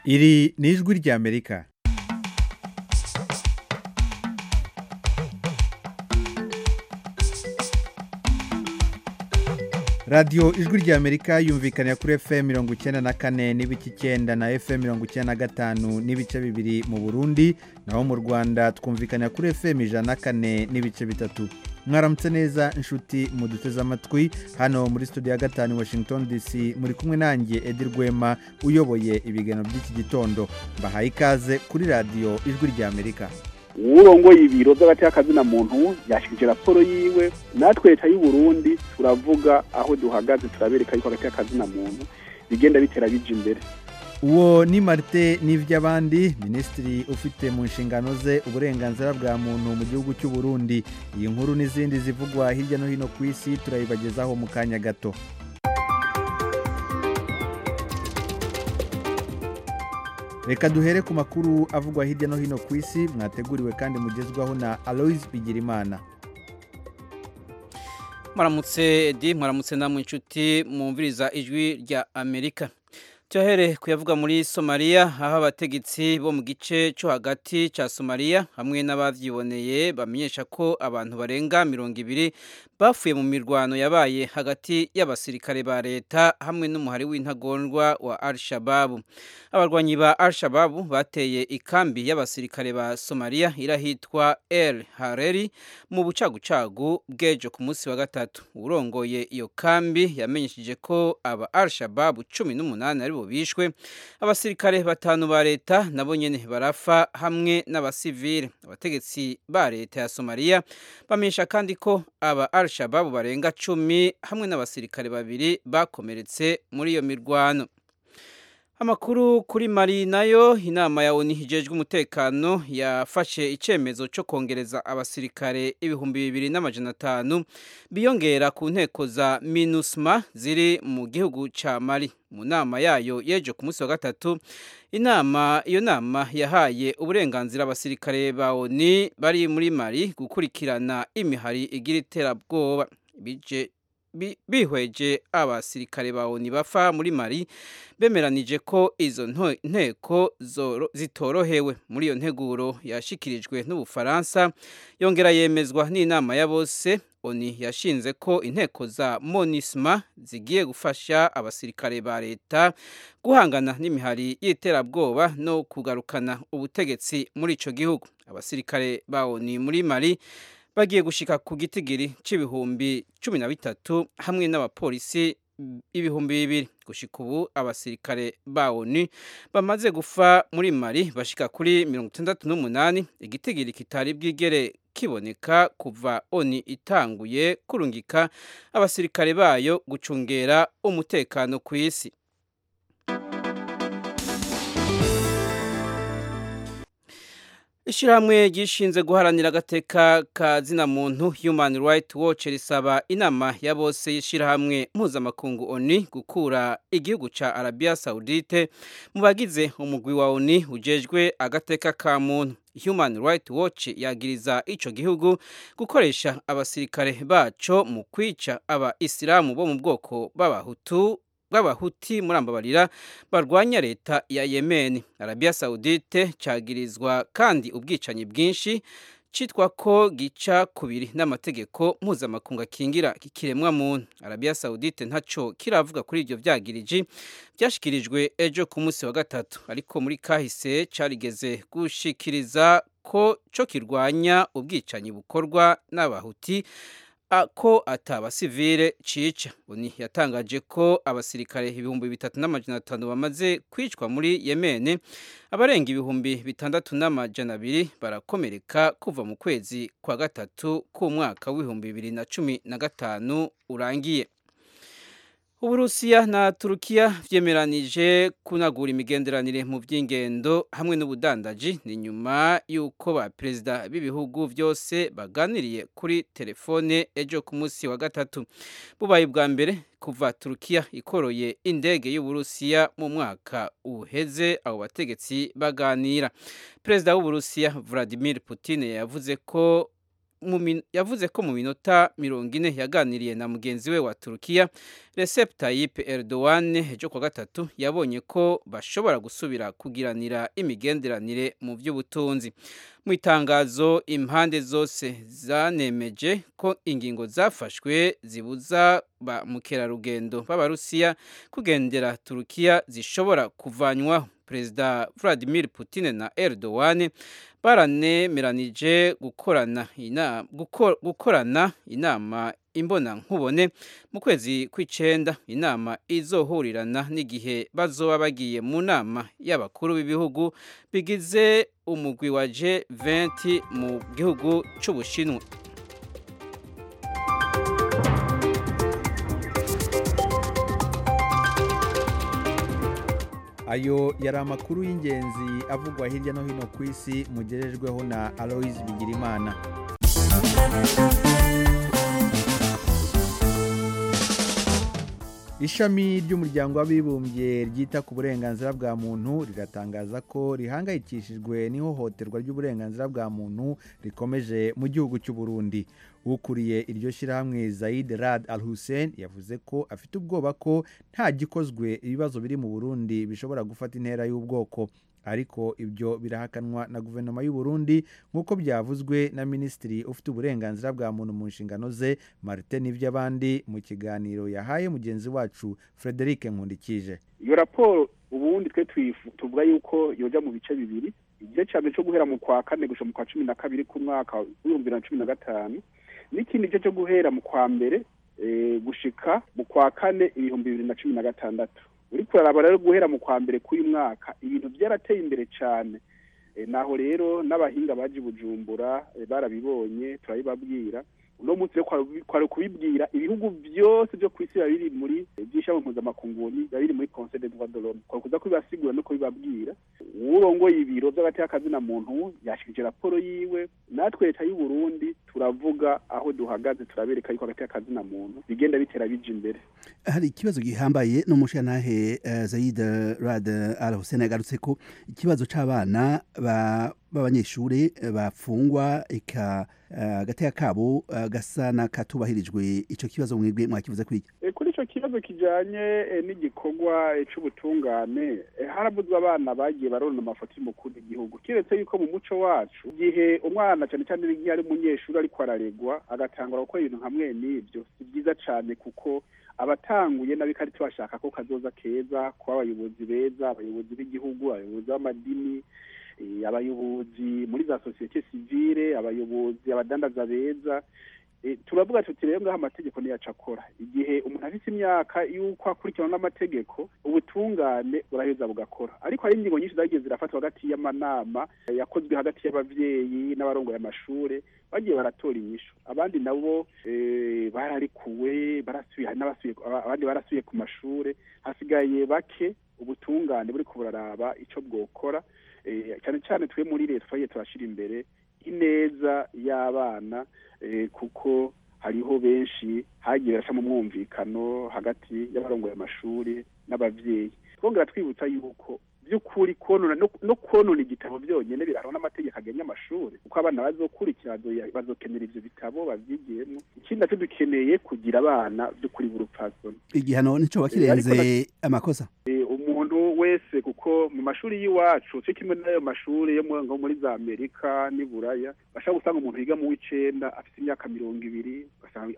iri ni ijwi ry'amerika radiyo ijwi ry'amerika yumvikanira kuri fm mirongo icyenda na kane n'ibice icyenda na fm mirongo icyenda na gatanu n'ibice bibiri mu burundi naho mu rwanda twumvikanira kuri fm ijana na kane n'ibice bitatu mwaramutse neza inshuti muduteze amatwi hano muri studio ya gatanu washington dc muri kumwe nanjye edi rwema uyoboye ibiganiro by'iki gitondo mbahaye ikaze kuri radiyo ijwi ry'amerika uwurongoye ibiro by'agateakazina muntu yashikije raporo yiwe natwe leta y'u Burundi turavuga aho duhagaze turabereka yuko agateakazina muntu bigenda bitera bija imbere uwo ni marite n'iby'abandi minisitiri ufite mu nshingano ze uburenganzira bwa muntu mu gihugu cy'u Burundi iyi nkuru n'izindi zivugwa hirya no hino ku isi turayibagezaho mu kanya gato reka duhere ku makuru avugwa hirya no hino ku isi mwateguriwe kandi mugezwaho na aloise bigirimana mwaramutse edi mwaramutse namwe inshuti mwumviriza ijwi rya amerika tuyahere kuyavuga muri somaliya aho abategetsi bo mu gice cyo hagati cya somaliya hamwe n'ababyiboneye bamenyesha ko abantu barenga mirongo ibiri bafuye mu mirwano yabaye hagati y'abasirikare ba leta hamwe n'umuhari w'intagondwa wa al shababu abarwanyi ba al shababu bateye ikambi y'abasirikare ba somaliya irahitwa el hareri mu bucagucagu bw'ejo ku munsi wa gatatu urongoye iyo kambi yamenyesheje ko aba al shababu cumi n'umunani ari bo bishwe abasirikare batanu ba leta nabo nyene barafa hamwe n'abasivile abategetsi ba leta ya somaliya bamenyesha kandi ko aba al shababu barenga cumi hamwe n'abasirikare babiri bakomeretse muri iyo mirwano amakuru kuri mari nayo inama ya oni hijejwe umutekano yafashe icyemezo cyo kongereza abasirikare ibihumbi bibiri n'amajana atanu biyongera ku nteko za minusma ziri mu gihugu cya mari mu nama yayo yejo ku munsi wa gatatu inama iyo nama yahaye uburenganzira abasirikare ba oni bari muri mari gukurikirana imihari igira iterabwoba bije bihweje abasirikare ba oni bafa muri mari bemeranije ko izo nteko zitorohewe muri iyo nteguro yashikirijwe n'ubufaransa yongera yemezwa n'inama ya bose oni yashinze ko inteko za monisma zigiye gufasha abasirikare ba leta guhangana n'imihari y'iterabwoba no kugarukana ubutegetsi muri icyo gihugu abasirikare ba oni muri mari bagiye gushika ku gitigiri c'ibihumbi cumi na bitatu hamwe n'abapolisi ibihumbi bibiri gushika ubu abasirikare ba ONU bamaze gufa muri Mali bashika kuri mirongo itandatu n'umunani igitigiri kitari bwigere kiboneka kuva ONU itanguye kurungika abasirikare bayo gucungera umutekano ku isi Ishirahamwe gishinze guharanira agateka ka zina muntu Human Rights Watch risaba inama ya bose y'ishirahamwe mpuzamakungu ONU gukura igihugu ca Arabia Saudite mu bagize umugwi wa ONU ujejwe agateka ka muntu Human Rights Watch yagiriza ico gihugu gukoresha abasirikare baco mu kwica aba Isilamu bo mu bwoko b'abahutu bw'abahuti muri ambabarira barwanya leta ya Yemen Arabia Saudite cagirizwa kandi ubwicanyi bwinshi citwa ko gica kubiri n'amategeko mpuzamakungu akingira ikiremwa muntu Arabia Saudite ntaco kiravuga kuri ivyo vyagiriji byashikirijwe ejo ku munsi wa gatatu ariko muri kahise carigeze gushikiriza ko co kirwanya ubwicanyi bukorwa n'abahuti ko atabasivile cica oni yatangaje ko abasirikare ibihumbi bitatu n'amajana atanu bamaze kwicwa muri Yemen abarenga ibihumbi bitandatu n'amajana abiri barakomereka kuva mu kwezi kwa gatatu k'umwaka w'ibihumbi bibiri na cumi na gatanu urangiye Uburusiya na Turukiya vyemeranije kunagura imigenderanire mu by'ingendo hamwe n'ubudandaji ni nyuma yuko ba perezida b'ibihugu byose baganiriye kuri telefone ejo ku munsi wa gatatu bubaye bwa mbere kuva Turukiya ikoroye indege y'Uburusiya mu mwaka uheze abo bategetsi baganira perezida w'Uburusiya Vladimir Putin yavuze ko yavuze ko mu minota mirongo ine yaganiriye na mugenzi we wa turukiya Recep Tayyip Erdogan ejo kwa gatatu yabonye ko bashobora gusubira kugiranira imigenderanire mu by'ubutunzi mu itangazo impande zose zanemeje ko ingingo zafashwe zibuza ba mukerarugendo b'abarusiya kugendera turukiya zishobora kuvanywaho perezida Vladimir Putin na Erdogan baranemeranije gukorana inama gukorana inama imbona nkubone mu kwezi kw'icenda inama izohurirana n'igihe bazoba bagiye mu nama y'abakuru b'ibihugu bigize umugwi wa G20 mu gihugu c'Ubushinwa ayo yari amakuru y'ingenzi avugwa hirya no hino ku isi mugerejweho na aloise bigirimana ishami ry'umuryango w'abibumbye ryita ku burenganzira bwa muntu riratangaza ko rihangayikishijwe n'ihohoterwa ry'uburenganzira bwa muntu rikomeje mu gihugu cy'u Burundi ukuriye iryo shyirahamwe Zaid Rad Al Hussein yavuze ko afite ubwoba ko nta gikozwe ibibazo biri mu Burundi bishobora gufata intera y'ubwoko ariko ibyo birahakanwa na guverinoma y'u Burundi nk'uko byavuzwe na minisitiri ufite uburenganzira bwa muntu mu nshingano ze Martin Nivyabandi mu kiganiro yahaye mugenzi wacu Frederic Nkundikije iyo raporo ubundi twe tuvuga yuko yoja mu bice bibiri igice cya mbere cyo guhera mu kwa kane gushika mu kwa cumi na kabiri k'umwaka w'ibihumbi bibiri na cumi na gatanu n'ikindi gice cyo guhera mu kwa mbere gushika mu kwa kane ibihumbi bibiri na cumi na gatandatu uriko uraraba rero guhera mu kwa mbere k'uyu mwaka ibintu byarateye imbere cyane naho rero n'abahinga baje bujumbura barabibonye turabibabwira uno munsi rero kwari kubibwira ibihugu byose byo ku isi biba biri muri by'ishami mpuzamakungu biba biri muri conseil des droits de l'homme kwari kuza kubibasigura no kubibabwira urongoye ibiro by'agateakazina muntu yashikije raporo yiwe natwe leta y'u Burundi turavuga aho duhagaze turabereka yuko agateakazina muntu bigenda bitera bija imbere hari ikibazo gihambaye n'umushantahe uh, Zaid Rad Al Hussein yagarutse ko ikibazo c'abana b'abanyeshuri bafungwa eka agateka kabo gasa n'akatubahirijwe icyo kibazo mwebwe mwakivuze kuri kuri icyo kibazo kijyanye n'igikorwa cy'ubutungane haravuzwe abana bagiye barona amafoto y'umukuru w'igihugu keretse yuko mu muco wacu igihe umwana cyane cyane igihe ari umunyeshuri ariko araregwa agatangura gukora ibintu nka mwene ibyo si byiza cyane kuko abatanguye n'abikarita bashaka ko kazoza keza kuba abayobozi beza abayobozi b'igihugu abayobozi b'amadini abayobozi muri za sosiyete sivile abayobozi abadandaza beza turavuga tuti rero ngaho amategeko niyaca akora igihe umuntu afite imyaka y'uko akurikirana n'amategeko ubutungane buraheza bugakora ariko hari ingingo nyinshi zagiye zirafatwa hagati y'amanama yakozwe hagati y'abavyeyi n'abarongoye amashure bagiye baratora inyishu abandi nabo bararikuwe barasubiye hari n'abasubiye abandi barasubiye ku mashure hasigaye bake ubutungane buriko buraraba ico bwokora cyane cyane twe muri leta twagiye turashyira imbere ineza y'abana kuko hariho benshi hagiye barasha mu mwumvikano hagati y'abarongoye amashuri n'abavyeyi twongera twibutsa yuko by'ukuri konona no konona igitabo byonyine birahana n'amategeko agenye amashuri kuko abana bazokurikira bazokenera ivyo bitabo bavyigiyemo ikindi nacyo dukeneye kugira abana by'ukuri b'urupfasoni igihano nico bakirenze amakosa umuntu wese kuko mu mashuri y'iwacu cyo kimwe n'ayo mashuri yo muri za amerika n'i buraya bashobora gusanga umuntu yiga mu w'icenda afite imyaka mirongo ibiri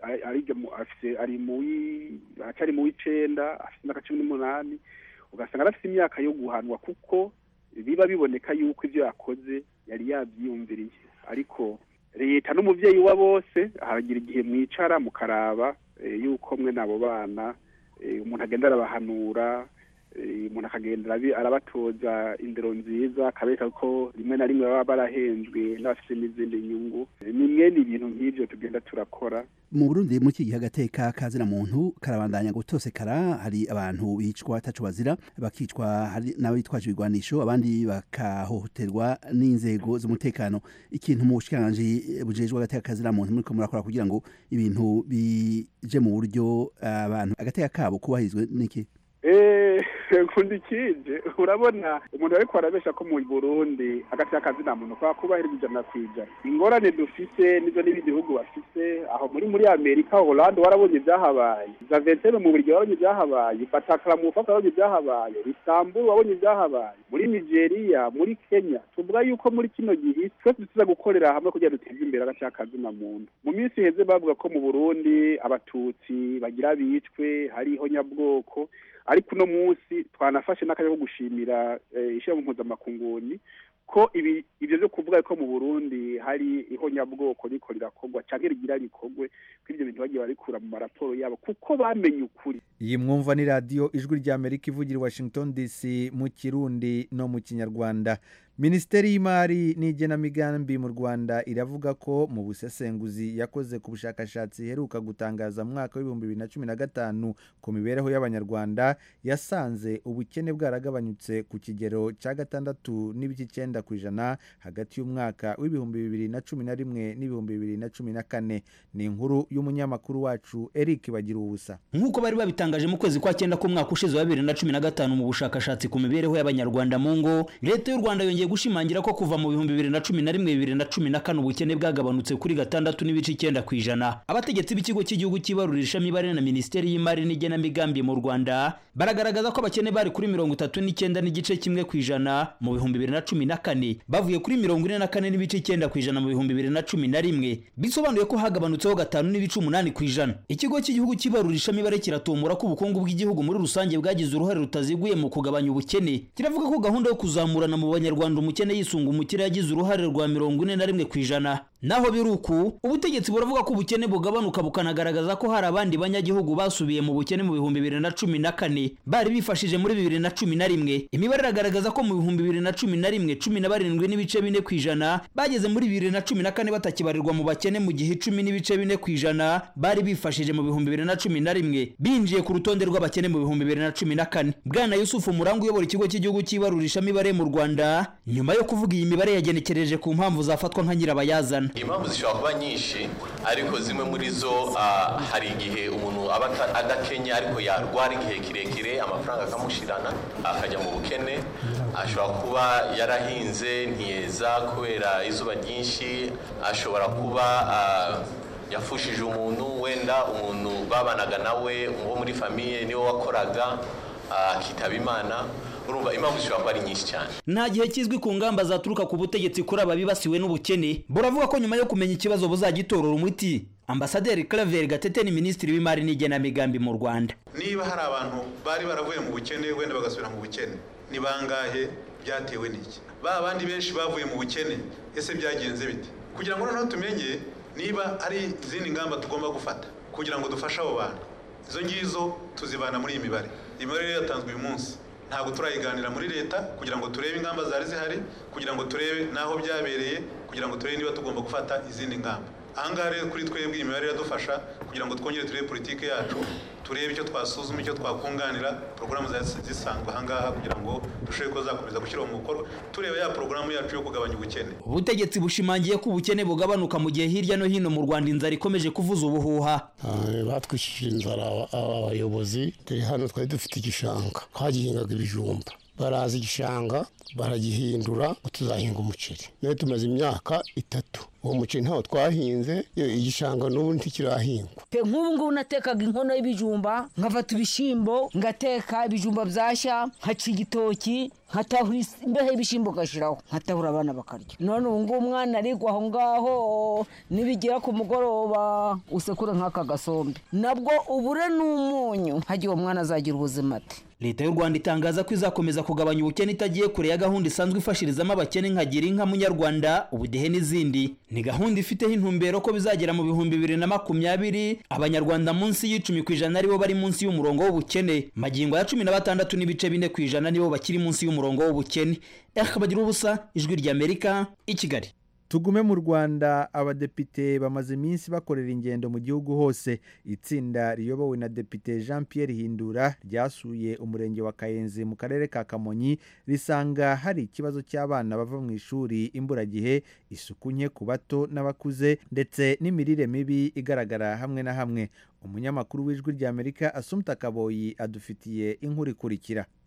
ari mu acari mu w'icenda afite imyaka cumi n'umunani ugasanga arafite imyaka yo guhanwa kuko biba biboneka yuko ibyo yakoze yari yabyiyumviriye ariko leta n'umuvyeyi wa bose haragira igihe mwicara mukaraba yuko mwe n'abo bana umuntu agenda arabahanura umuntu akagenda arabatoza indero nziza akabereka ko rimwe na rimwe baba barahenzwe n'abafite n'izindi nyungu ni mwene ibintu nk'ibyo tugenda turakora mu burundi muri iki gihe agateka kazina muntu karabandanya gutosekara hari abantu bicwa ataco bazira bakicwa hari n'abitwaje ibigwanisho abandi bakahohoterwa n'inzego z'umutekano ikintu mu bushikiranganji bujejwe agateka kazina muntu muriko murakora kugira ngo ibintu bije mu buryo abantu agateka kabo kubahirizwe n'iki nkunda ikije urabona umuntu ariko arabesha ko mu burundi hagati y'akazi nta muntu kwa kubahiriza ijana ku ijana ingorane dufise nizo n'ibindi bihugu bafise aho muri muri amerika holande warabonye ibyahabaye zaventere mu buryo wabonye ibyahabaye batakara mu bufasa wabonye ibyahabaye isamburu wabonye ibyahabaye muri nigeria muri kenya tuvuga yuko muri kino gihe twese tuza gukorera hamwe kugira duteze imbere agace y'akazi na muntu mu minsi iheze bavuga ko mu burundi abatutsi bagira bicwe hariho nyabwoko ariko uno munsi twanafashe n'akanya ko gushimira ishyirahamwe mpuzamakunguni ko ibi ibyo byo kuvuga ko mu burundi hari ihonyabwoko riko rirakorwa cyangwa rigira rikorwe ko ibyo bintu bagiye barikura mu maraporo yabo kuko bamenye ukuri iyi mwumva ni radiyo ijwi rya amerika ivugira i washington dc mu kirundi no mu kinyarwanda minisiteri y'imari n'igenamigambi mu rwanda iravuga ko mu busesenguzi yakoze ku bushakashatsi iheruka gutangaza mu mwaka w'ibihumbi bibiri na cumi na gatanu ku mibereho y'abanyarwanda yasanze ubukene bwaragabanyutse ku kigero cya gatandatu n'ibice icyenda ku ijana hagati y'umwaka w'ibihumbi bibiri na cumi na rimwe n'ibihumbi bibiri na cumi na kane ni inkuru y'umunyamakuru wacu eric bagira ubusa nk'uko bari babitangaje mu kwezi kwa cyenda k'umwaka ushize wa bibiri na cumi na gatanu mu bushakashatsi ku mibereho y'abanyarwanda mu ngo leta y'u rwanda yongeye gushimangira ko kuva mu bihumbi bibiri na cumi na rimwe bibiri na cumi na kane ubukene bwagabanutse kuri gatandatu n'ibice icyenda ku ijana abategetsi b'ikigo cy'igihugu cy'ibarurishamibare na minisiteri y'imari n'igenamigambi mu rwanda baragaragaza ko abakene bari kuri mirongo itatu n'icyenda n'igice kimwe ku ijana mu bihumbi bibiri na cumi na kane bavuye kuri mirongo ine na kane n'ibice icyenda ku ijana mu bihumbi bibiri na cumi na rimwe bisobanuye ko hagabanutseho gatanu n'ibice umunani ku ijana ikigo cy'igihugu cy'ibarurishamibare kiratumbura ko ubukungu bw'igihugu muri rusange bwagize uruhare rutaziguye mu kugabanya ubukene kiravuga ko gahunda yo kuzamurana mu banyarwanda umukene yisunga umukire yagize uruhare rwa mirongo ine na rimwe ku ijana naho biri uku ubutegetsi buravuga ko ubukene bugabanuka bukanagaragaza ko hari abandi banyagihugu basubiye mu bukene mu bihumbi bibiri na cumi na kane bari bifashije muri bibiri na cumi na rimwe imibare iragaragaza ko mu bihumbi bibiri na cumi na rimwe cumi na barindwi n'ibice bine ku ijana bageze muri bibiri na cumi na kane batakibarirwa mu bakene mu gihe icumi n'ibice bine ku ijana bari bifashije mu bihumbi bibiri na cumi na rimwe binjiye ku rutonde rw'abakene mu bihumbi bibiri na cumi na kane bwana yusufu muranga uyobora ikigo cy'igihugu cy'ibarurishamibare mu rwanda nyuma yo kuvuga iyi mibare yagenekereje ku mpamvu zafatwa nka nyirabayazana impamvu zishobora kuba nyinshi ariko zimwe muri zo hari igihe umuntu aba adakenya ariko yarwara igihe kirekire amafaranga akamushirana akajya mu bukene ashobora kuba yarahinze ntiyeza kubera izuba ryinshi ashobora kuba yafushije umuntu wenda umuntu babanaga nawe wo muri famiye niwe wakoraga akitaba imana urumva impamvu zishobora kuba ari nyinshi cyane nta gihe kizwi ku ngamba zaturuka ku butegetsi kuri aba bibasiwe n'ubukene buravuga ko nyuma yo kumenya ikibazo buzagitorora umuti ambasaderi claver gatete ni minisitiri w'imari n'igenamigambi mu rwanda niba hari abantu bari baravuye mu bukene wenda bagasubira mu bukene ni bangahe byatewe n'iki ba bandi benshi bavuye mu bukene ese byagenze bite kugira ngo noneho tumenye niba ari izindi ngamba tugomba gufata kugira ngo dufashe abo bantu izo ngizo tuzibana muri iyi mibare imibare rero yatanzwe uyu munsi ntabwo turayiganira muri leta kugira ngo turebe ingamba zari zihari kugira ngo turebe n'aho byabereye kugira ngo turebe niba tugomba gufata izindi ngamba ahangaha rero kuri twebwe iyi mibare iradufasha kugira ngo twongere turebe politiki yacu turebe icyo twasuzuma icyo twakunganira porogaramu zisanzwe ahangaha kugira ngo dushobore ko zakomeza gushyira mu bikorwa tureba ya porogaramu yacu yo kugabanya ubukene ubutegetsi bushimangiye ko ubukene bugabanuka mu gihe hirya no hino mu rwanda inzara ikomeje kuvuza ubuhuha batwishije inzara abayobozi turi hano twari dufite igishanga twagihingaga ibijumba baraza igishanga baragihindura ngo tuzahinga umuceri nawe tumaze imyaka itatu uwo muceri ntawo twahinze igishanga n'ubu ntikirahingwa nk'ubu ngubu natekaga inkono y'ibijumba nkafata ibishyimbo ngateka ibijumba byashya nkaca igitoki nkatahura imbeho y'ibishyimbo ugashyiraho nkatahura abana bakarya none ubu ngubu umwana arigwa aho ngaho nibigera ku mugoroba usekure nk'aka gasombe nabwo ubure n'umunyu hagiye uwo mwana azagira ubuzima ati leta y'u rwanda itangaza ko izakomeza kugabanya ubukene itagiye kure ya gahunda isanzwe ifashirizamo abakene nka gira inka munyarwanda ubudehe n'izindi ni gahunda ifiteho intumbero ko bizagera mu bihumbi bibiri na makumyabiri abanyarwanda munsi y'icumi ku ijana aribo bari munsi y'umurongo w'ubukene magingo ya cumi na batandatu n'ibice bine ku ijana nibo bakiri munsi y'umurongo w'ubukene bagira ubusa ijwi ry'amerika i kigali tugume mu rwanda abadepite bamaze iminsi bakorera ingendo mu gihugu hose itsinda riyobowe na depite jean Pierre hindura ryasuye umurenge wa kayenzi mu karere ka kamonyi risanga hari ikibazo cy'abana bava mu ishuri imburagihe isuku nke ku bato n'abakuze ndetse n'imirire mibi igaragara hamwe na hamwe umunyamakuru w'ijwi ry'amerika asumta kaboyi adufitiye inkuru ikurikira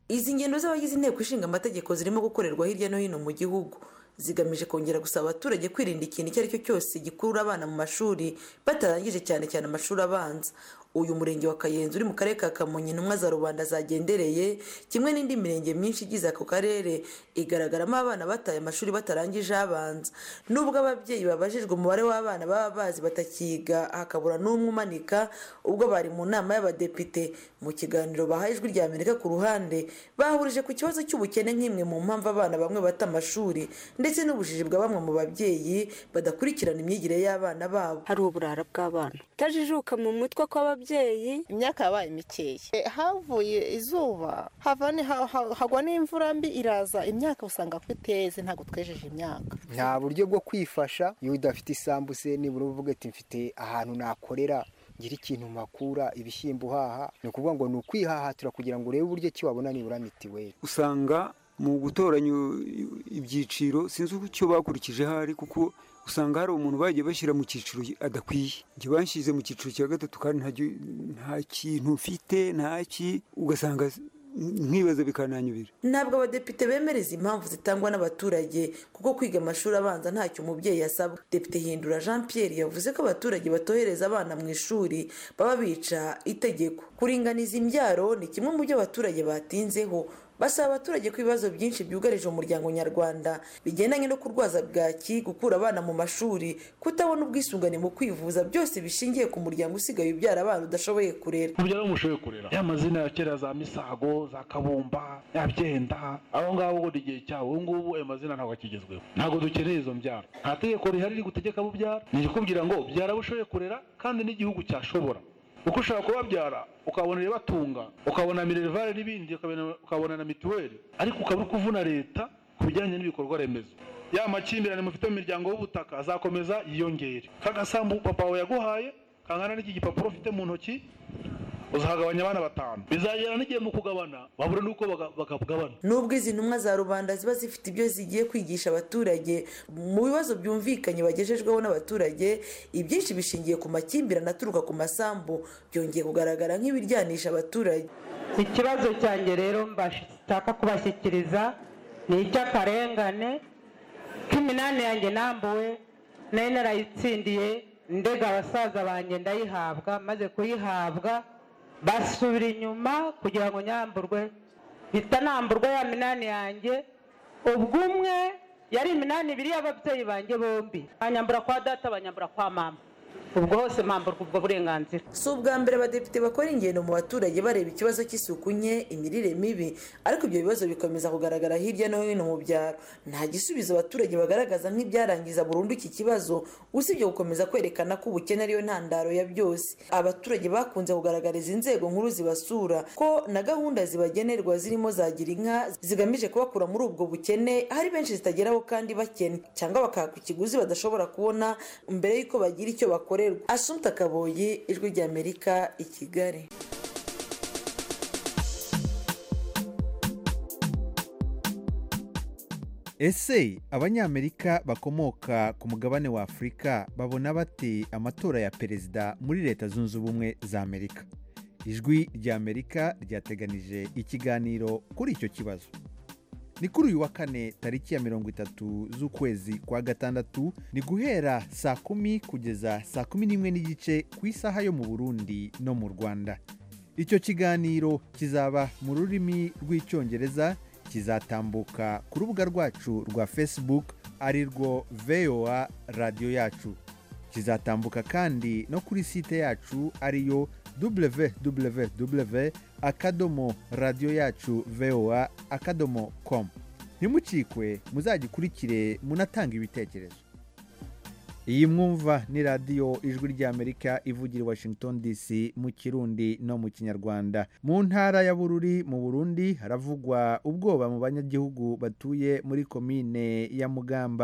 izi ngendo z'abagize inteko ishinga amategeko zirimo gukorerwa hirya no hino mu gihugu zigamije kongera gusaba abaturage kwirinda ikintu icyo ari cyo cyose gikurura abana mu mashuri batarangije cyane cyane amashuri abanza uyu murenge wa kayenzi uri mu karere ka kamonyi intumwa za rubanda zagendereye kimwe n'indi mirenge myinshi igize ako karere igaragaramo abana bataye amashuri batarangije abanza nubwo ababyeyi babajijwe umubare w'abana baba bazi batakiga hakabura n'umwe umanika ubwo bari mu nama y'abadepite mu kiganiro bahaye ijwi rya amerika ku ruhande bahurije ku kibazo cy'ubukene nk'imwe mu mpamvu abana bamwe bata amashuri ndetse n'ubujiji bwa bamwe mu babyeyi badakurikirana imyigire y'abana babo hari uburara bw'abana utajijuka mu mutwe kw'ababyeyi imyaka yabaye mikeya havuye izuba hagwa n'imvura mbi iraza imyaka usanga ko iteze ntabwo twejeje imyaka nta buryo bwo kwifasha iyo udafite isambu se nibura uvuga ati mfite ahantu nakorera ngira ikintu makura ibishyimbo uhaha ni ukuvuga ngo ni ukwihahatira kugira ngo urebe uburyo ki wabona nibura mitiweli usanga mu gutoranya ibyiciro sinzi icyo bakurikije ahari kuko usanga hari umuntu bagiye bashyira mu cyiciro adakwiye njye banshyize mu cyiciro cya gatatu kandi nta kintu mfite ntaki ugasanga nkibaza bikananyubira ntabwo abadepite bemereza impamvu zitangwa n'abaturage kuko kwiga amashuri abanza ntacyo umubyeyi asabwa depite hindura jean pierre yavuze ko abaturage batohereza abana mu ishuri baba bica itegeko kuringaniza imbyaro ni kimwe mu byo abaturage batinzeho basaba abaturage ko ibibazo byinshi byugarije umuryango nyarwanda bigendanye no kurwaza bwaki gukura abana mu mashuri kutabona ubwisungane mu kwivuza byose bishingiye ku muryango usigaye ubyara abana udashoboye kurera mubyara mushoboye kurera ya mazina ya kera za misago za kabumba ya byenda aho ngaho ubwo igihe cyawe ubu ngubu ayo mazina ntabwo akigezweho ntabwo dukeneye izo mbyaro nta tegeko rihari rigutegeka bubyara ni ikikubwira ngo byara bushoboye kurera kandi n'igihugu cyashobora kuko ushobora kubabyara ukabona ibibatunga ukabona minerivare n'ibindi ukabona na mituweli ariko ukaba uri kuvuna leta ku bijyanye n'ibikorwa remezo ya makimbirane mufite mu miryango y'ubutaka azakomeza yiyongere kagasambu papa wawe yaguhaye kangana n'iki gipapuro ufite mu ntoki uzahagabanya abana batanu bizagera n'igihe mu kugabana babura n'uko bakagabana nubwo izi ntumwa za rubanda ziba zifite ibyo zigiye kwigisha abaturage mu bibazo byumvikanye bagejejweho n'abaturage ibyinshi bishingiye ku makimbirane aturuka ku masambu byongeye kugaragara nk'ibiryanisha abaturage ikibazo cyanjye rero mbashaka kubashyikiriza ni icy'akarengane k'iminani yanjye nambuwe nari narayitsindiye ndega abasaza banjye ndayihabwa maze kuyihabwa basubira inyuma kugira ngo nyamburwe mpita namburwa ya minani yanjye ubwo umwe yari iminani ibiri y'ababyeyi banjye bombi banyambura kwa data banyambura kwa mama ubwo hose mpamburwa ubwo burenganzira si ubwa mbere abadepite bakora ingendo mu baturage bareba ikibazo cy'isuku nke imirire mibi ariko ibyo bibazo bikomeza kugaragara hirya no hino mu byaro nta gisubizo abaturage bagaragaza nk'ibyarangiza burundu iki kibazo usibye gukomeza kwerekana ko ubukene ariyo ntandaro ya byose abaturage bakunze kugaragariza inzego nkuru zibasura ko na gahunda zibagenerwa zirimo zagira inka zigamije kubakura muri ubwo bukene hari benshi zitageraho kandi bakene cyangwa bakaka ikiguzi badashobora kubona mbere y'uko bagira icyo bakora asumta kaboyi ijwi ry'amerika i kigali ese abanyamerika bakomoka ku mugabane wa afurika babona bate amatora ya perezida muri leta zunze ubumwe za amerika ijwi ry'amerika ryateganije ikiganiro kuri icyo kibazo ni kuri uyu wa kane tariki ya mirongo itatu z'ukwezi kwa gatandatu ni guhera saa kumi kugeza saa kumi n'imwe n'igice ku isaha yo mu burundi no mu rwanda icyo kiganiro kizaba mu rurimi rw'icyongereza kizatambuka ku rubuga rwacu rwa facebook ari rwo voa radiyo yacu kizatambuka kandi no kuri site yacu ariyo www akadomo radiyo yacu voa akadomo com ntimucikwe muzagikurikire munatanga ibitekerezo iyi mwumva ni radiyo ijwi ry'amerika ivugira i washington dc mu kirundi no mu kinyarwanda mu ntara ya bururi mu burundi haravugwa ubwoba mu banyagihugu batuye muri komine ya mugamba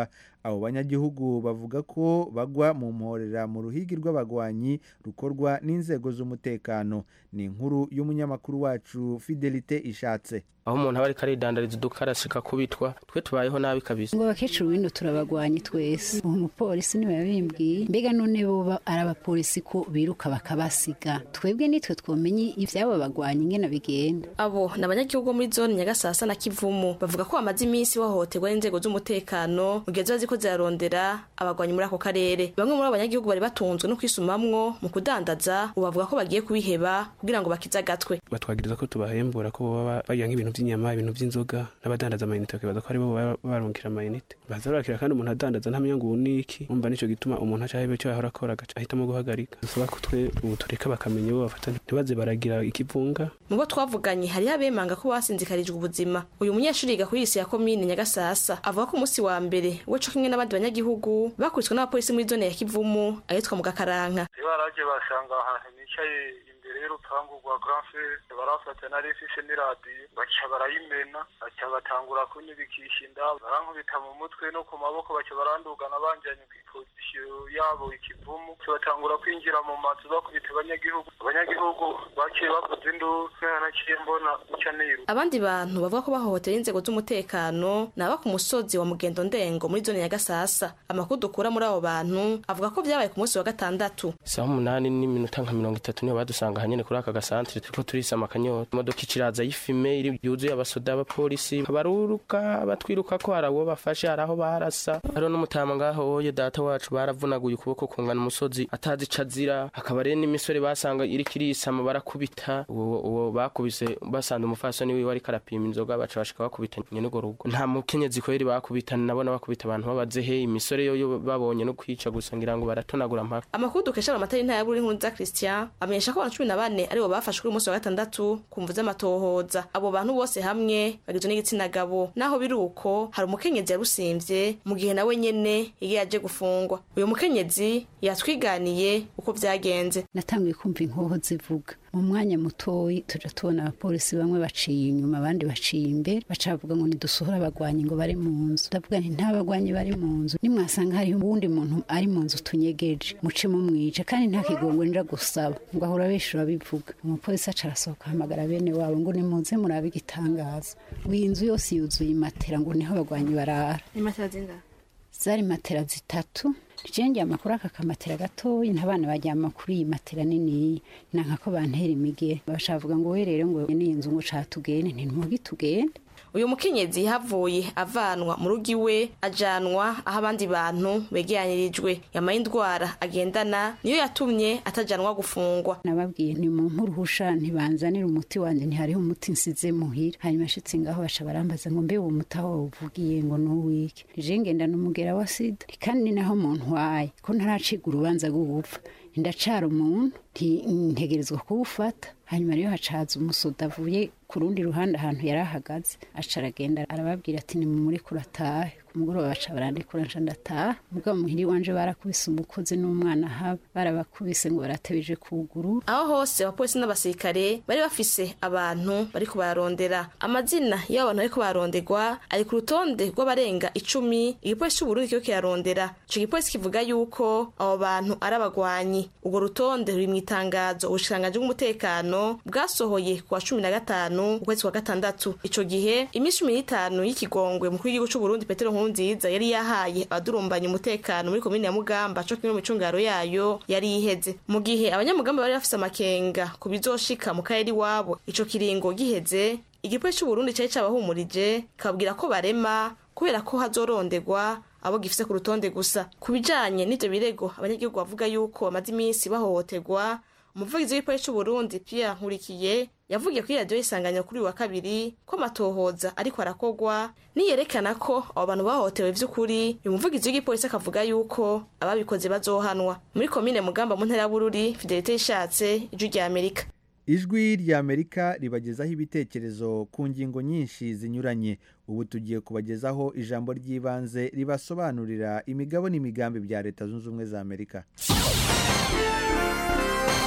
abo banyagihugu bavuga ko bagwa mu mporera mu ruhigi rw'abagwanyi rukorwa n'inzego z'umutekano ni inkuru y'umunyamakuru wacu fidelite ishatse aho umuntu aba ariko aridandariza udukarasika kubitwa twe tubayeho nabi kabisa ngo abakecuru bino turabagwanyi twese uwo mupolisi niwe yabimbwiye mbega none bo ari abapolisi ko biruka bakabasiga twebwe nitwe twomenye ivyabo bagwanyi ingene bigenda abo ni abanyagihugu muri zone nyagasasa na kivumu bavuga ko bamaze iminsi bahohoterwa n'inzego z'umutekano mu gihe ziba ziko zirarondera abagwanyi muri ako karere bamwe muri abo banyagihugu bari batunzwe no kwisumamwo mu kudandaza ubu bavuga ko bagiye kubiheba kugira ngo bakize agatwe batwagiriza ko tubahembura ko baba bagira nk'ibintu by'inyama ibintu by'inzoga n'abadandaza amayinite bakibaza ko aribo baba barungikira amayinite baza barakira kandi umuntu adandaza ntamenya ngo ubu ni iki umva nicyo gituma umuntu aca ahebe icyo yahora akora agaca ahitamo guhagarika dusaba ko twe ubu tureka bakamenya bo bafata ntibaze baragira ikivunga mu bo twavuganye hariho abemanga ko basinzikarijwe ubuzima uyu munyeshuri yiga kuri isi ya komine nyagasasa avuga ko umunsi wa mbere we co kimwe n'abandi banyagihugu bakubiswe n'abapolisi muri zone ya kivumu ahitwa mu gakaranka baraje basanga ahantu nicaye imbere y'urupangu rwa grand frere barafata na refise n'iradiyo baca barayimena baca batangura kunyubikisha inda barankubita mu mutwe no ku maboko baca barandugana banjanye ku ipozisiyo yabo ikivumu baca batangura kwinjira mu mazu bakubita abanyagihugu abanyagihugu baciye bavuza induru naciye mbona uca niru abandi bantu bavuga ko bahohotera inzego z'umutekano ni aba ku musozi wa mugendo ndengo muri zone ya gasasa amakuru dukura muri abo bantu avuga ko vyabaye ku munsi wa gatandatu saha umunani n'iminota nka mirongo itatu niho badusanga hanyene kuri aka gasantere turiko turisama akanyota imodoka iciraza y'ifime iri yuzuye abasoda abapolisi baruruka batwiruka ko hari abo bafashe hari aho barasa hariho n'umutama ngaho oye data wacu baravunaguye ukuboko kungana umusozi atazi ico azira hakaba rero n'imisore basanga iriko irisama barakubita uwo uwo bakubise basanze umufasoni wiwe ariko arapima inzoga baca bashika bakubita nyene urwo rugo nta mukenyezi kweri bakubita nabona bakubita abantu babazehe imisore yoyo babonye no kwica gusa ngira ngo baratonagura mpaka amakuru dukesha amatara y'intara y'aburi nkunza christian amenyesha ko abantu cumi na bane aribo bafashwe kuri umunsi wa gatandatu ku mvu z'amatohoza abo bantu bose hamwe bagizwe n'igitsina gabo naho biri uko hari umukenyezi yarusimvye mu gihe nawe nyene yari yaje gufungwa uyu mukenyezi yatwiganiye uko vyagenze natanguye kumva inkoho zivuga mu mwanya mutoyi tuja tubona abapolisi bamwe baciye inyuma abandi baciye imbere baca bavuga ngo nidusohore abagwanyi ngo bari mu nzu ndavuga nti nta bagwanyi bari mu nzu nimwasanga hariho uwundi muntu ari mu nzu tunyegeje muce mumwice kandi nta kigongwe nja gusaba ngo ahora benshi urabivuga umupolisi aca arasohoka ahamagara bene wabo ngo nimuze murabe igitangaza ngo iyi nzu yose yuzuye imatera ngo niho abagwanyi barara imatera zingahe zari matera zitatu jenge amakuru aka kamatera gatoyi ntabana bajyama kuri iyi matera nini nanka ko bantera imigere bashavuga ngo we rero ngo ni inzu ngo catugende ntimwogi tugende uyu mukenyezi havuye avanwa mu rugo iwe ajanwa aho abandi bantu begeranirijwe yamaye indwara agendana niyo yatumye atajanwa gufungwa nababwiye ni mu mpuruhusha ntibanzanire umuti wanjye ntihariho umuti nsize muhira hanyuma ashitse ngaho baca barambaza ngo mbe uwo muti aho uvugiye ngo nuwike nije ngendana umugera wa sida kandi ni naho muntu waye ko ntaraciga urubanza rwo gupfa ndacara umuntu ntegerezwa kuwufata hanyuma rero hacaza umusoda avuye ku rundi ruhande ahantu yari ahagaze aca aragenda arababwira ati nimumuri kuratahe ku mugoroba baca barandikura nca ndataha mugabo muhiri wanje barakubise umukozi n'umwana haba barabakubise ngo baratebeje kuguru aho hose abapolisi n'abasirikare bari bafise abantu bariko bararondera amazina y'abo bantu bariko baronderwa ari ku rutonde rw'abarenga icumi igipolisi c'uburundi kiriko kirarondera ico gipolisi kivuga yuko abo bantu ari abagwanyi urwo rutonde ruri mw'itangazo ubushikiranganji bw'umutekano bwasohoye ku wa cumi na gatanu ukwezi kwa gatandatu ico gihe iminsi cumi n'itanu y'ikigongwe mukuru w'igihugu c'uburundi petero nkurunziza yari yahaye abadurumbanya umutekano muri komine ya mugamba co kimwe mu micungaro yayo yari iheze mu gihe abanyamugamba bari bafise amakenga ku bizoshika mu karere iwabo ico kiringo giheze igipolisi c'uburundi cari cabahumurije kababwira ko barema kubera ko hazoronderwa abo gifise ku rutonde gusa ku bijanye n'ivyo birego abanyagihugu bavuga yuko bamaze iminsi bahohoterwa umuvugizi w'igipolisi c'uburundi pierre nkurikiye yavugiye kuri radiyo y'isanganiro kuri uyu wa kabiri ko amatohoza ariko arakogwa niyerekana ko abo bantu bahohotewe vy'ukuri uyu muvugizi w'igipolisi akavuga yuko ababikoze bazohanwa muri komine mugamba mu ntara ya bururi fidelite yishatse ijwi rya amerika ijwi rya amerika ribagezaho ibitekerezo ku ngingo nyinshi zinyuranye ubu tugiye kubagezaho ijambo ry'ibanze ribasobanurira imigabo n'imigambi bya leta zunze ubumwe za amerika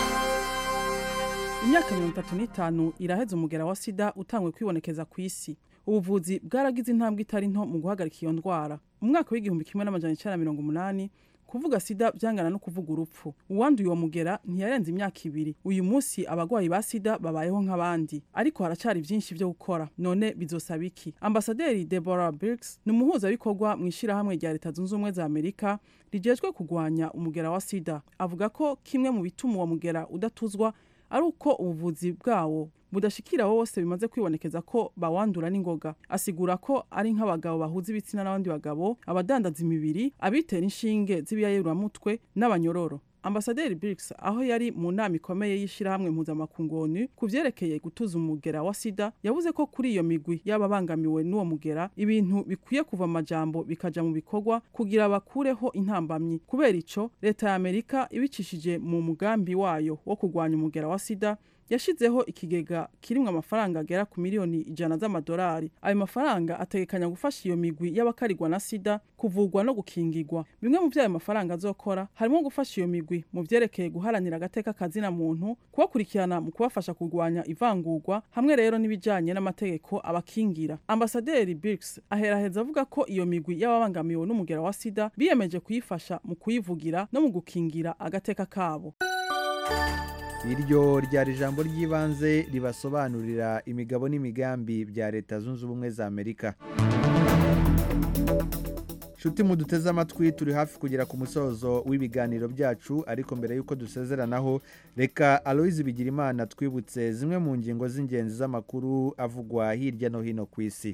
imyaka mirongo itatu n'itanu iraheze umugera wa sida utangwe kwibonekeza ku isi ubuvuzi bwaragize intambwe itari nto mu guhagarika iyo ndwara mu mwaka w'igihumbi kimwe n'amajana icyenda na mirongo umunani kuvuga sida byangana no kuvuga urupfu uwanduye uwo mugera ntiyarenze imyaka ibiri uyu munsi abagwayi ba sida babayeho nk'abandi ariko haracari byinshi byo gukora none bizosaba iki ambasaderi deborah birks ni umuhuzabikorwa mu ishyirahamwe rya leta zunze ubumwe za amerika rijejwe kurwanya umugera wa sida avuga ko kimwe mu bituma uwo mugera udatuzwa ari uko ubuvuzi bwawo budashikira bose bimaze kwibonekeza ko bawandura n'ingoga asigura ko ari nk'abagabo bahuza ibitsina n'abandi bagabo abadandaza imibiri abitera inshinge z'ibiyayuramutwe n'abanyororo ambasaderi Birks aho yari mu nama ikomeye y'ishyirahamwe mpuzamakungu onu ku vyerekeye gutuza umugera wa sida yavuze ko kuri iyo migwi y'ababangamiwe n'uwo mugera ibintu bikwiye kuva mu majambo bikaja mu bikorwa kugira bakureho intambamyi kubera ico leta ya amerika ibicishije mu mugambi wayo wo kurwanya umugera wa sida yashizeho ikigega kirimwo amafaranga agera ku miliyoni ijana z'amadolari ayo mafaranga ategekanya gufasha iyo migwi y'abakarigwa na sida kuvurwa no gukingirwa bimwe mu vyo ayo mafaranga azokora harimo gufasha iyo migwi mu vyerekeye guharanira agateka kazina muntu kubakurikirana mu kubafasha kurwanya ivangurwa hamwe rero n'ibijanye n'amategeko abakingira ambasaderi Birks aheraheza avuga ko iyo migwi y'ababangamiwe n'umugera wa sida biyemeje kuyifasha mu kuyivugira no mu gukingira agateka kabo iryo ryari ijambo ry'ibanze ribasobanurira imigabo n'imigambi bya leta zunze ubumwe za amerika nshuti muduteze amatwi turi hafi kugera ku musozo w'ibiganiro byacu ariko mbere y'uko dusezeranaho reka aloyizi bigirimana twibutse zimwe mu ngingo z'ingenzi z'amakuru avugwa hirya no hino ku isi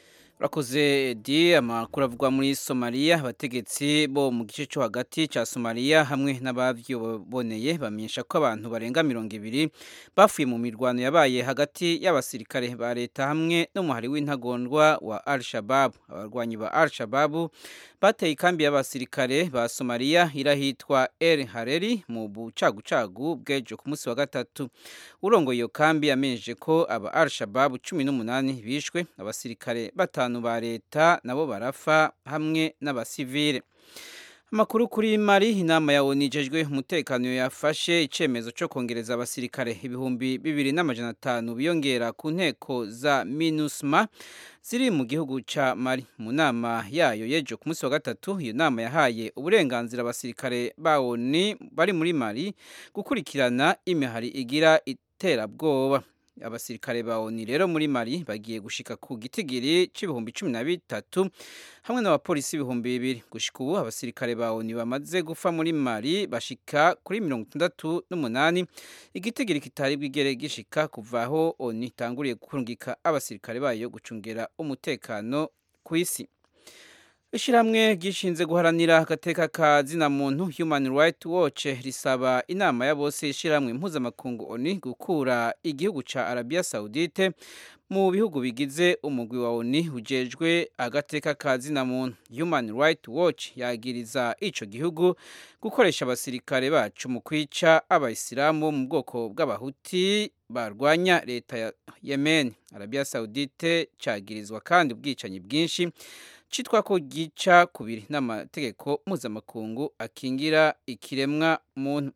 urakoze di amakuru avugwa muri somaliya abategetsi bo mu gice cyo hagati cya somaliya hamwe n'abavyiboneye bamenyesha ko abantu barenga mirongo ibiri bafuye mu mirwano yabaye hagati y'abasirikare ba leta hamwe n'umuhari w'intagondwa wa al shababu abarwanyi ba al shababu bateye ikambi y'abasirikare ba somaliya irahitwa el hareri mu bucagucagu bw'ejo ku munsi wa gatatu urongoye iyo kambi yamenyeje ko aba al shababu cumi n'umunani bishwe abasirikare batanu ba leta nabo barafa hamwe n'abasivile amakuru kuri mari inama ya onu ijejwe umutekano yafashe icyemezo cyo kongereza abasirikare ibihumbi bibiri n'amajana atanu biyongera ku nteko za minusma ziri mu gihugu cya mari mu nama yayo y'ejo ku munsi wa gatatu iyo nama yahaye uburenganzira abasirikare ba onu bari muri mari gukurikirana imihari igira iterabwoba abasirikare ba oni rero muri mari bagiye gushika ku gitigiri c'ibihumbi cumi na bitatu hamwe n'abapolisi ibihumbi bibiri gushika ubu abasirikare ba oni bamaze gufa muri mari bashika kuri mirongo itandatu n'umunani igitigiri kitari bwigere gishika kuva aho oni itanguriye kurungika abasirikare bayo gucungera umutekano ku isi ishyirahamwe ryishinze guharanira agateka ka zina muntu human rights watch risaba inama ya bose ishyirahamwe mpuzamakungu oni gukura igihugu cya arabia saudite mu bihugu bigize umugwi wa oni ujejwe agateka ka zina muntu human rights watch yagiriza ico gihugu gukoresha abasirikare bacu mu kwica abayisilamu mu bwoko bw'abahuti barwanya leta ya yemen arabia saudite cyagirizwa kandi ubwicanyi bwinshi citwa ko gica kubiri n'amategeko mpuzamakungu akingira ikiremwa muntu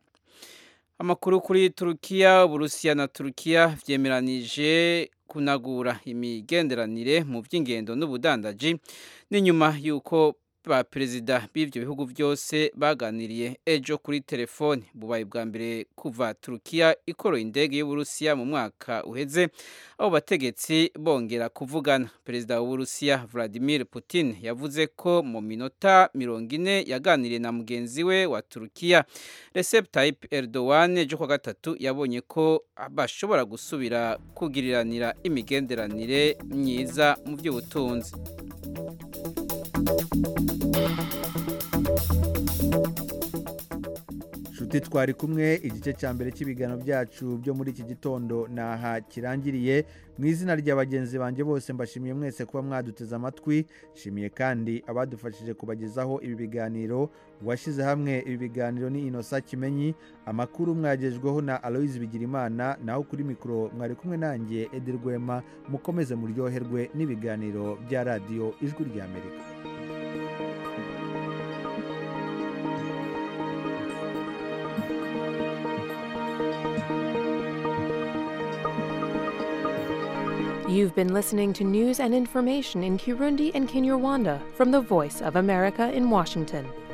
amakuru kuri turukiya uburusiya na turukiya vyemeranije kunagura imigenderanire mu by'ingendo n'ubudandaji n'inyuma y'uko ba perezida b'ivyo bihugu byose baganiriye ejo kuri telefone bubaye bwa mbere kuva turukiya ikoroye indege y'uburusiya mu mwaka uheze abo bategetsi bongera kuvugana perezida w'uburusiya vladimir putin yavuze ko mu minota mirongo ine yaganiriye na mugenzi we wa turukiya recep tayyip erdogan ejo kwa gatatu yabonye ko bashobora gusubira kugiriranira imigenderanire myiza mu by'ubutunzi nshuti twari kumwe igice cya mbere cy'ibiganiro byacu byo muri iki gitondo naha kirangiriye mu izina rya bagenzi banjye bose mbashimiye mwese kuba mwaduteze amatwi nshimiye kandi abadufashije kubagezaho ibi biganiro uwashyize hamwe ibi biganiro ni inosa kimenyi amakuru mwagejweho na aloyizi bigirimana naho kuri mikoro mwari kumwe nanjye edi rwema mukomeze muryoherwe n'ibiganiro bya radiyo ijwi ry'amerika You've been listening to news and information in Kirundi and Kinyarwanda from the Voice of America in Washington.